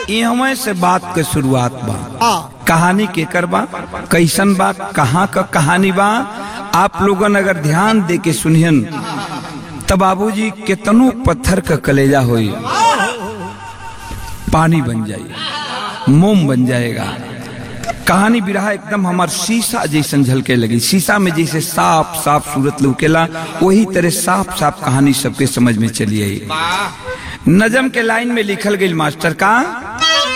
इहवे से बात के शुरुआत बा हाँ कहानी केकर बा कैसन बा कहाँ का कहानी बा आप लोगन अगर ध्यान दे के सुनियन तब बाबूजी कितनो पत्थर का कलेजा होई पानी बन जाई मोम बन जाएगा कहानी बिरहा एकदम हमार शीशा जैसन झलके लगी शीशा में जैसे साफ साफ सूरत लुकेला वही तरह साफ साफ कहानी सबके समझ में चली आई नजम के लाइन में लिखल गई मास्टर का